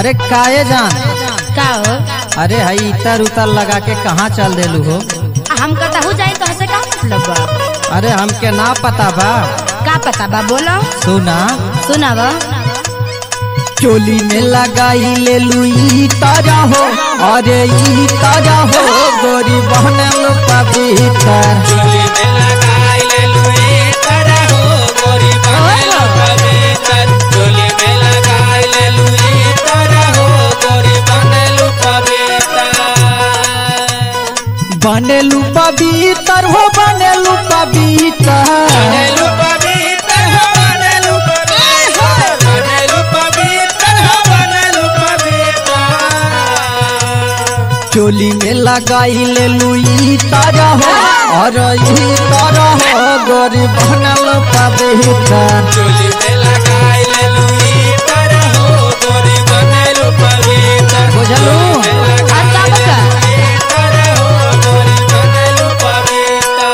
अरे काये जान का हो अरे हई इतर उतर लगा के कहाँ चल देलू हो हम कतहु जाए तो हसे का मतलब बा अरे हमके ना पता बा का पता बा बोलो सुना सुनाव चोली में लगाई ले लुई ताजा हो अरे ई ताजा हो गोरी बहन पवित्र चोली में लगाई ले लुई तारा हो गोरी बहन पवित्र चोली में लगाई ले लुई तारा हो गोरी बहन पवित्र बनेलू पवित्र हो बनेलू पवित्र बनेलु पवित्र हो बनेलु पवित्र बनेलु पवित्र हो बनेलु पवित्र चोली में लगाई ले लुई ताजा हो और ई ताजा हो गोरी बहन पवित्र चोली में लगाई ले लुई तारा हो गोरी बनेलु पवित्र बुझलू? चोली में और का बका लगाई तारा हो गोरी बनेलु पवित्र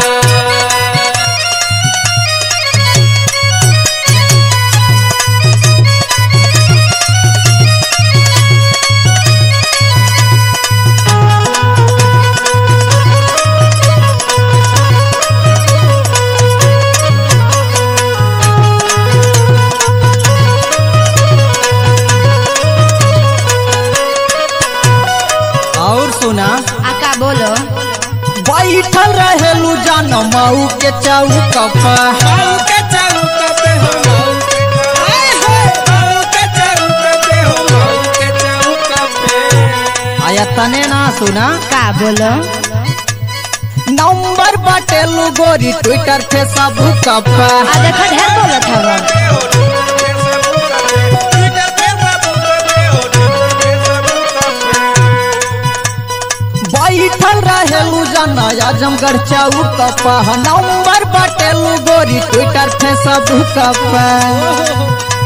और सुना आ का बोलो बैठल रहेलू जान मऊ के चौक पर माऊ के चौक पे हो माऊ के हाय हाय माऊ के चौक पे हो माऊ के चौक पे आया तने ना सुना का बोलो नंबर बाटेलू गोरी ट्विटर फेसबुक पर आ देखो ढेर बोलत हवा बैठल रहेलू जान आजमगढ़ चौक पर नंबर बाटेलू गोरी ट्विटर फेसबुक पर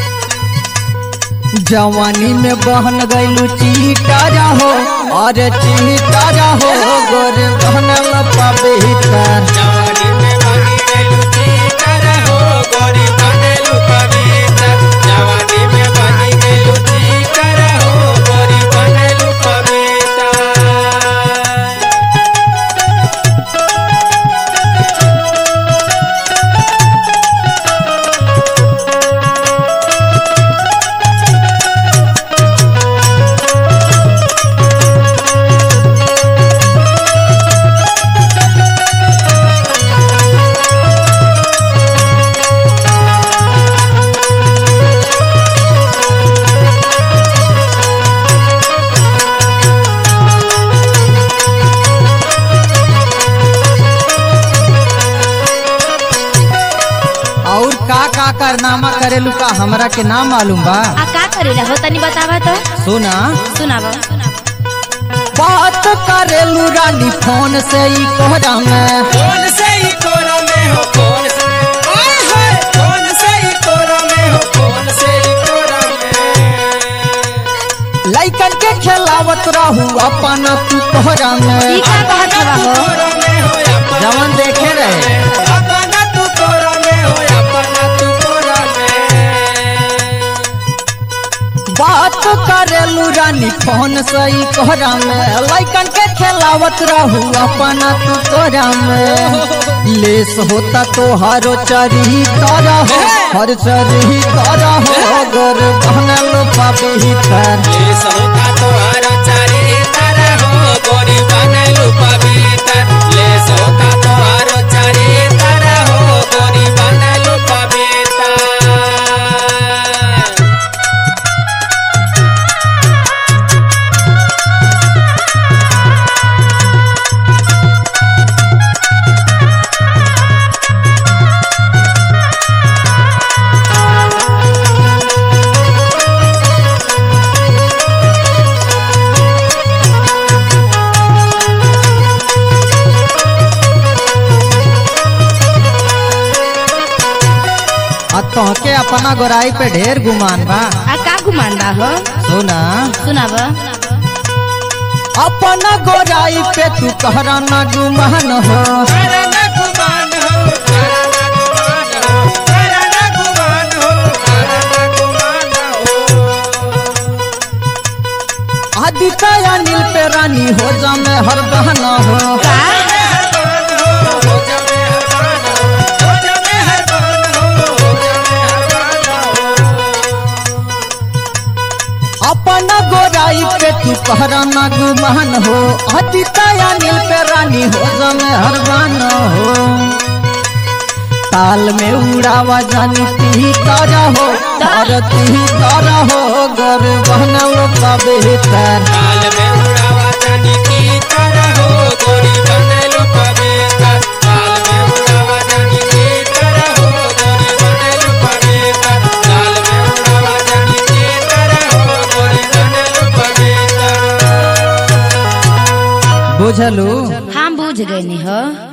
जवानी में बहन गईलू चीटारा हो और चीटारा हो गोरे बहन पवित्र जवानी में बनी गइलू चीटर हो गोरी बनेलू पवित्र जवानी में बनी गइलू चीटर हो गोरी बनेलू पवित्र और का का कारनामा करेलू का हमरा के ना मालूम बा आ का करेला हो तनी बतावा तो सुना सुनाव बात करेलू रानी फोन से ही कोहरा में कौन से ही कोरा में हो कौन से हाय हाय कौन से ही कोरा में हो कौन से ही कोरा में लइकन के खेलावत रहू अपन तू कोहरा ई में का कहत हवा हो कोरा में हो अपना जवन देखे रहे अपना तू कोरा में हो अपना तू कोरा में बात करेलू रानी फोन से ही कोहरा में लइकन के खेलावत रहू अपन तू कोहरा में लेस होता तो हरो चरी तारा हो हर चरी तारा हो गोर बनल पवित्र ले सोता तोहार चारी तारा हो गोरी बनेलू पवित्र ले सोता तोहार चारी तारा हो गोरी बनेलू पवित्र आ तोहके अपना गोराई पे ढेर गुमान बा आ का गुमान बा हो सुना सुनाव अपना गोराई पे तू कहरा ना गुमान हो करना गुमान हो करना गुमान हो करना गुमान हो करना गुमान हो रानी हो जमे हर बहना हो का हो जमे हरबान हो जमे हरबान हो जमे हरबान हो अपन गोराई पे तू कहरा ना गुमान हो अतिताया नील पे रानी हो जमे हर बहना हो ताल में उड़ावा जानी ती तारा हो तार ती तारा हो गर बहना का बेहतर काल में उड़ावा जानी की तरह हो गोरी बनलू पवित्र काल में उड़ावा जानी की तरह हो गोरी बनलू पवित्र काल में उड़ावा जानी की तरह हो गोरी बनलू पवित्र बुझलू हम बुझ गए हो